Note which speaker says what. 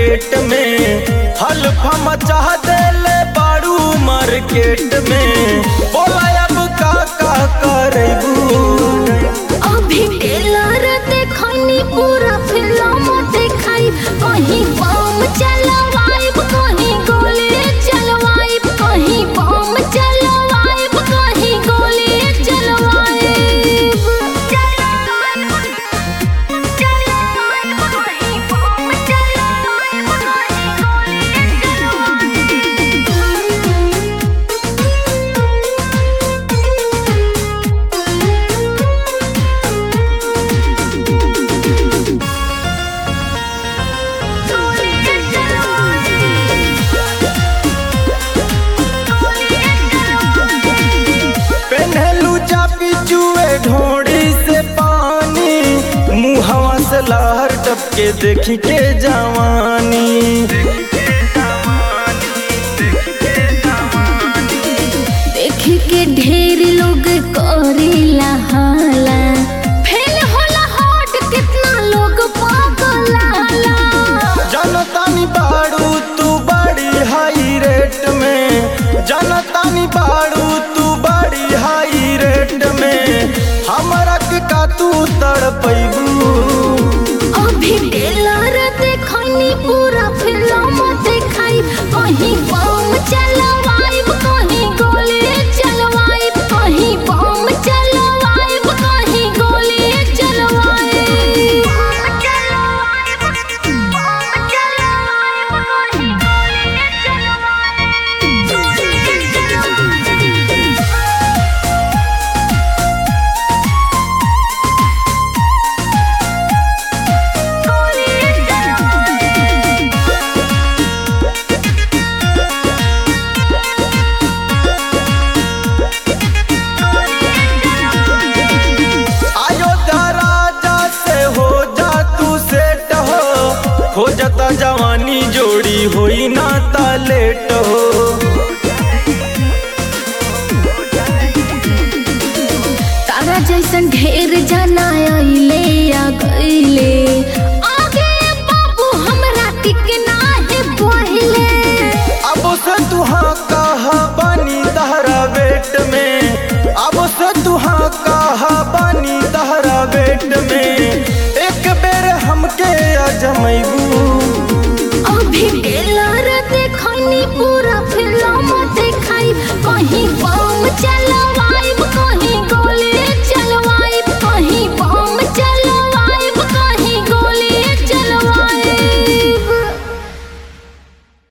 Speaker 1: market में हल्फा मचा देले बारू मार्केट में बोला अब का का करेबू
Speaker 2: अभी टेलर देखनी पूरा फिल्म देखाई कहीं बम चलवाइब कहीं गोली चलवाइब कहीं बम चलवाइब कहीं गोली चलवाइब कहीं बम चलवाइब कहीं
Speaker 1: पेन्हलू चापी चुए ढोड़ी से पानी मुहवा से लहर टपके देखी के जवानी
Speaker 2: देख के ढेर लोग करेला हाला फेल होला हॉट कितना लोग पागलाला
Speaker 1: जनतानी बाड़ू तू बड़ी हाई रेट में जनतानी बाड़ू तू बड़ी हाई रेट में हमरा के का तू तड़पैबू
Speaker 2: अभी टेलर देखनी पूरा फिल्म देखाई कहीं बम चलवाइब कहीं गोली चलवाइब कहीं बम चलवाइब कहीं गोली चलवाइब
Speaker 1: अयोध्या राजा से हो जा तू सेट हो हो जाता जवानी जोड़ी होई ना ता लेट हो
Speaker 2: तारा जैसन ढेर जना अइले आ गइले आगे बाबू हमरा टिक नाही पहिले
Speaker 1: अब से तुहाँ कहा बनी तहरा वेट में अब से तुहाँ कहा बनी तहरा वेट में एक बेर हमके अजमैबू
Speaker 2: अभी टेलर देखनी पूरा